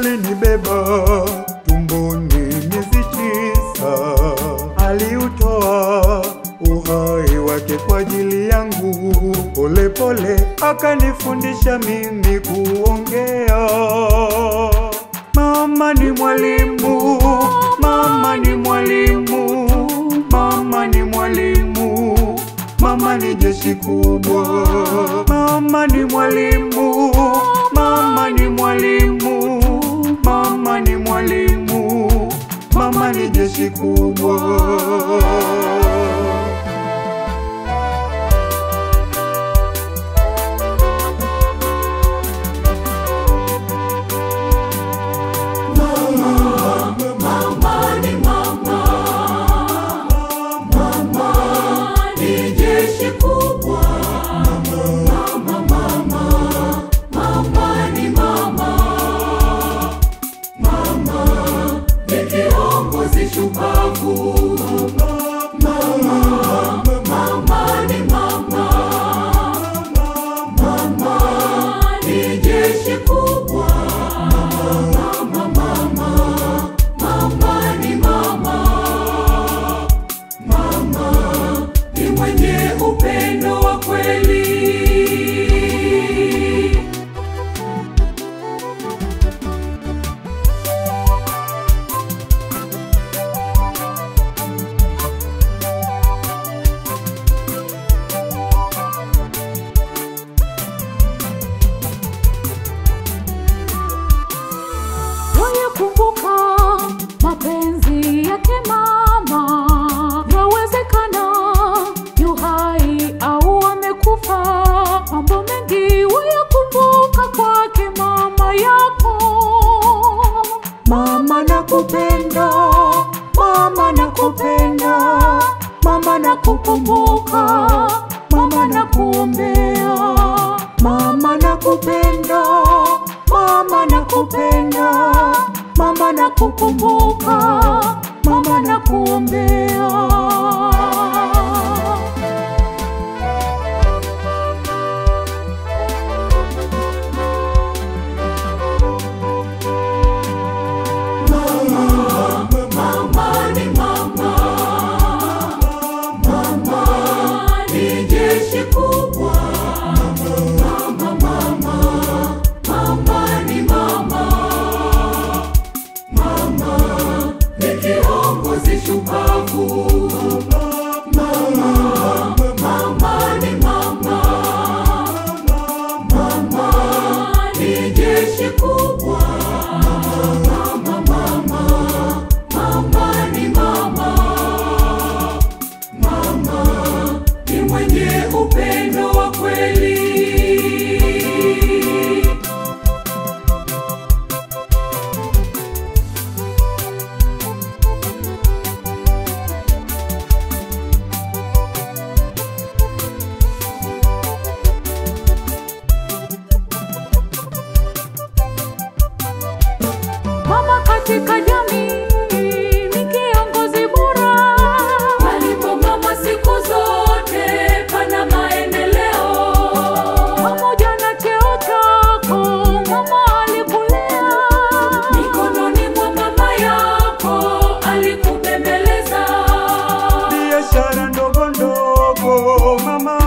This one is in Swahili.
alinibeba tumboni miezi tisa, aliutoa uhai wake kwa ajili yangu. Pole pole akanifundisha mimi kuongea. Mama ni mwalimu, mama ni mwalimu, mama ni mwalimu, mama ni jeshi kubwa. Mama ni mwalimu, mama ni mwalimu, mama ni mwalimu, mama ni jeshi kubwa. Mama ni mama, mama ni jeshi kubwa. Mama, mama, mama ni mama, mama ni kiongozi shupavu. Mama, mama ni mama, mama ni jeshi kubwa. Mama, mama, mama ni mama, mama ni mwenye upendo wa kweli. Wayakumbuka mapenzi yake mama, yawezekana yu hai au amekufa. Mambo mengi wayakumbuka kwake mama yako. Mama nakupenda, mama nakupenda, mama nakukumbuka, mama nakuombea. Mama nakupenda, mama nakupenda, mama nakukumbuka, mama nakuombea. Mama ni mama, mama ni jeshi kubwa. Mama, mama, mama ni mama, mama ni kiongozi shupavu. Mama, mama ni mama, mama ni jeshi kubwa. Mama, mama, mama ni mama, mama ni mwenye upendo wa kweli. Mama katika jamii ni kiongozi bora. Palipo mama siku zote pana maendeleo. Pamoja na cheo chako, mama alikulea. Mikononi mwa mama yako alikubembeleza. biashara ndogo ndogo mama